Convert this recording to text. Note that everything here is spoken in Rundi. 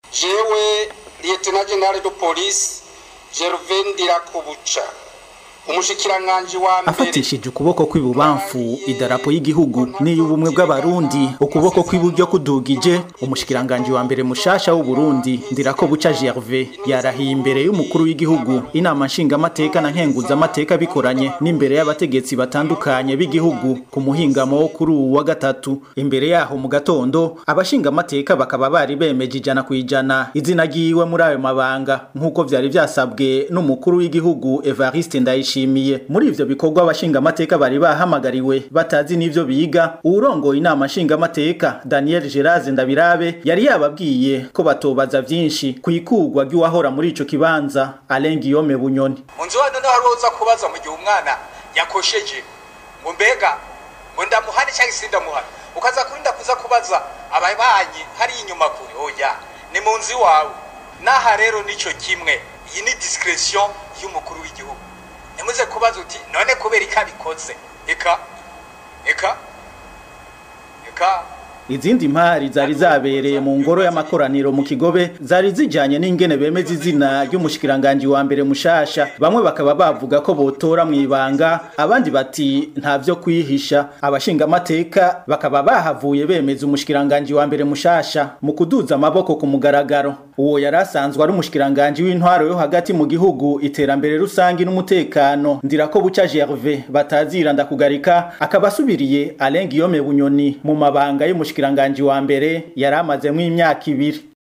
jewe liyetena generale de polisi gervain ndirakubuca umushikiranganji wa mbere afatishije ukuboko kw'ibubamfu idarapo y'igihugu n'iy'ubumwe bw'abarundi ukuboko kw'iburyo kudugije umushikiranganji wa mbere mushasha w'uburundi ndirako buca gerve yarahiye imbere y'umukuru w'igihugu inama nshingamateka na nkenguzamateka bikoranye n'imbere y'abategetsi batandukanye b'igihugu ku muhingamo wo kuri uwu wa gatatu imbere yaho mu gatondo abashingamateka bakaba bari bemeje ijana ku ijana izina ryiwe muri ayo mabanga nk'uko vyari vyasabwe n'umukuru w'igihugu evariste ndayishimiye bishimiye muri ivyo bikorwa abashingamateka bari bahamagariwe batazi n'ivyo biga uwurongoye inama nshingamateka daniel geraze ndabirabe yari yababwiye ko batobaza vyinshi kw'ikurwa ry'uwahora muri ico kibanza alain guillaume bunyoni munzu wa none wari uza kubaza mu gihe umwana yakosheje ngo mbega ngo ndamuhane cyangwa se ndamuhane ukaza kurinda kuza kubaza ababanyi hari inyuma kure oya ni mu nzu iwawe n'aha rero nico kimwe iyi ni discretion y'umukuru w'igihugu ntimuze kubaza uti none kubera iko abikoze eka eka eka izindi mpari zari zabereye mu ngoro y'amakoraniro mu kigobe zari zijanye n'ingene bemeza izina ry'umushikiranganji wa mbere mushasha bamwe bakaba bavuga ko botora mw'ibanga abandi bati nta vyo kwihisha abashingamateka bakaba bahavuye bemeza umushikiranganji wa mbere mushasha mu kuduza amaboko ku mugaragaro uwo yari asanzwe ari umushikiranganji w'intwaro yo hagati mu gihugu iterambere rusangi n'umutekano ndirako buca gerve batazira ndakugarika akaba asubiriye alain guillaume bunyoni mu mabanga y'umushikiranganji wa mbere yari amazemwo imyaka ibiri